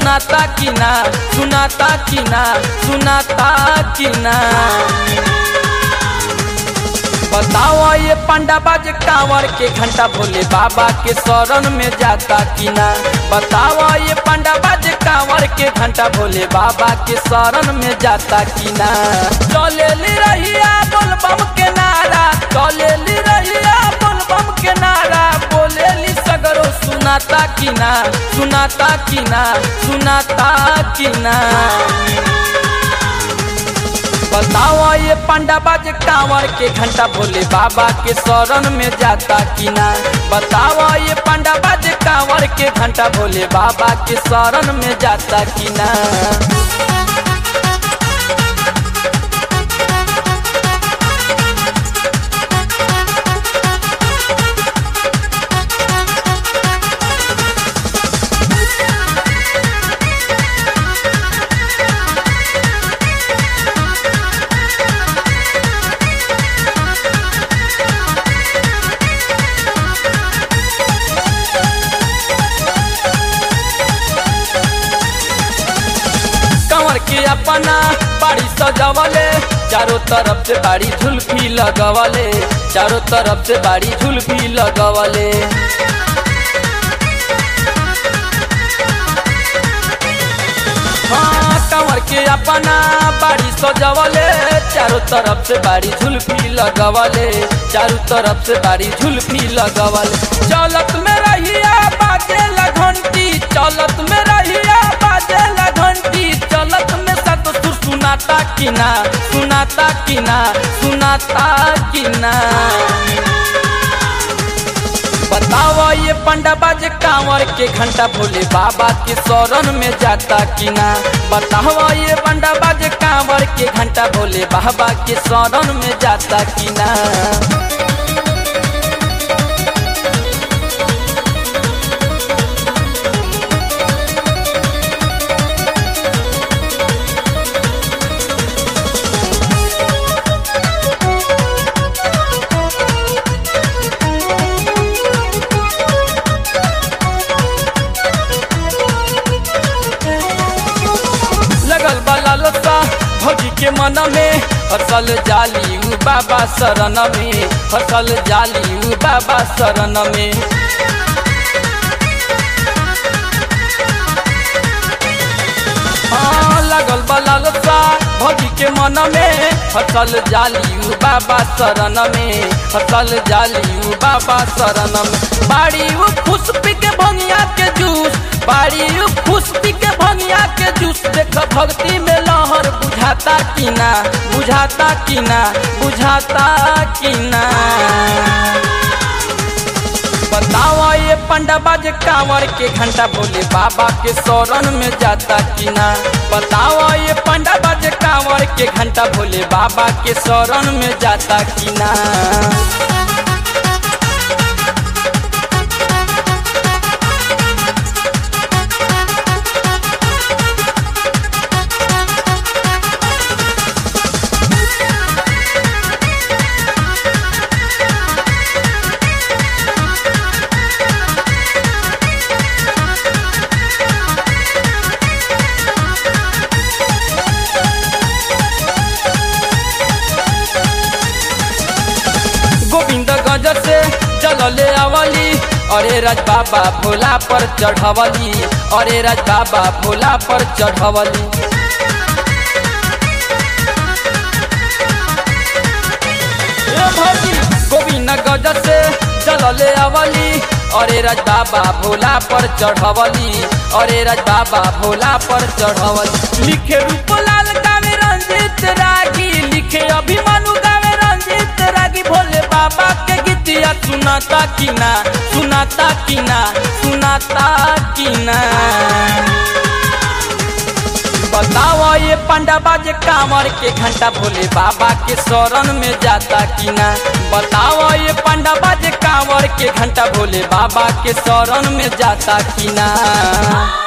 सुनाता कि ना सुनाता कि ना सुनाता कि ना बताओ ये पांडा बाज कांवर के घंटा भोले बाबा के शरण में जाता कि ना बताओ ये पांडा बाज कांवर के घंटा भोले बाबा के शरण में जाता कि ना चले ली रहिया बोल बम के नारा चले ली रहिया बोल बम के नारा बोले ली सगरो सुनाता कि ना सुनाता कि ना सुनाता कि ना बताओ ये पांडा बाज कांवर के घंटा भोले बाबा के शरण में जाता कि ना बताओ ये पांडा बाज कांवर के घंटा भोले बाबा के शरण में जाता कि ना कंवर के अपना बाड़ी सजवले चारों तरफ से बाड़ी झुलफी लगवले चारों तरफ से बाड़ी झुलफी लगवले हाँ कंवर के अपना बाड़ी सजवले चारों तरफ से बाड़ी झुलफी लगवले चारों तरफ से बाड़ी झुलफी लगवले चलत में रहिया बाजेला घंटी चलत में रहिया बाजेला घंटी चलत में सत सुर सुनाता कि ना सुनाता कि ना सुनाता कि ना बताओ ये पंडा बाज कांवर के घंटा भोले बाबा के शरण में जाता कि ना बताओ ये पंडा बाज कांवर के घंटा भोले बाबा के शरण में जाता कि ना लगल बला लता भौजी के मन में फसल जाली उ बाबा शरण में फसल जाली उ बाबा शरण में हाँ, लगल बला लता भौजी के मन में फसल जाली उ बाबा शरण में फसल जाली उ बाबा शरण में बाड़ी उ खुश पी के भंगिया के जूस बाड़ी उ खुश पी के भंगिया के जूस देख भक्ति में लहर बुझाता कि ना बुझाता कि ना बुझाता कि ना बताओ ये पंडा बाज कांवर के घंटा भोले बाबा के शरण में जाता कि ना बताओ ये पंडा बाज कांवर के घंटा भोले बाबा के शरण में जाता कि ना गोविंद गज से चलले आवली अरे राज बाबा भोला पर चढ़वली अरे राज बाबा भोला पर चढ़वली ए भौजी, गोविंद गज से चलले आवली अरे राज बाबा भोला पर चढ़वली अरे राज बाबा भोला पर चढ़वली लिखे रूपलाल गावे रंजित रागी लिखे अभिमानु गावे रंजित रागी भोले बाबा के गीतिया सुनाता कि ना सुनाता कि ना सुनाता कि ना बताओ ये पंडा बाजे कांवर के घंटा भोले बाबा के शरण में जाता कि ना बताओ ये पंडा बाजे कांवर के घंटा भोले बाबा के शरण में जाता कि ना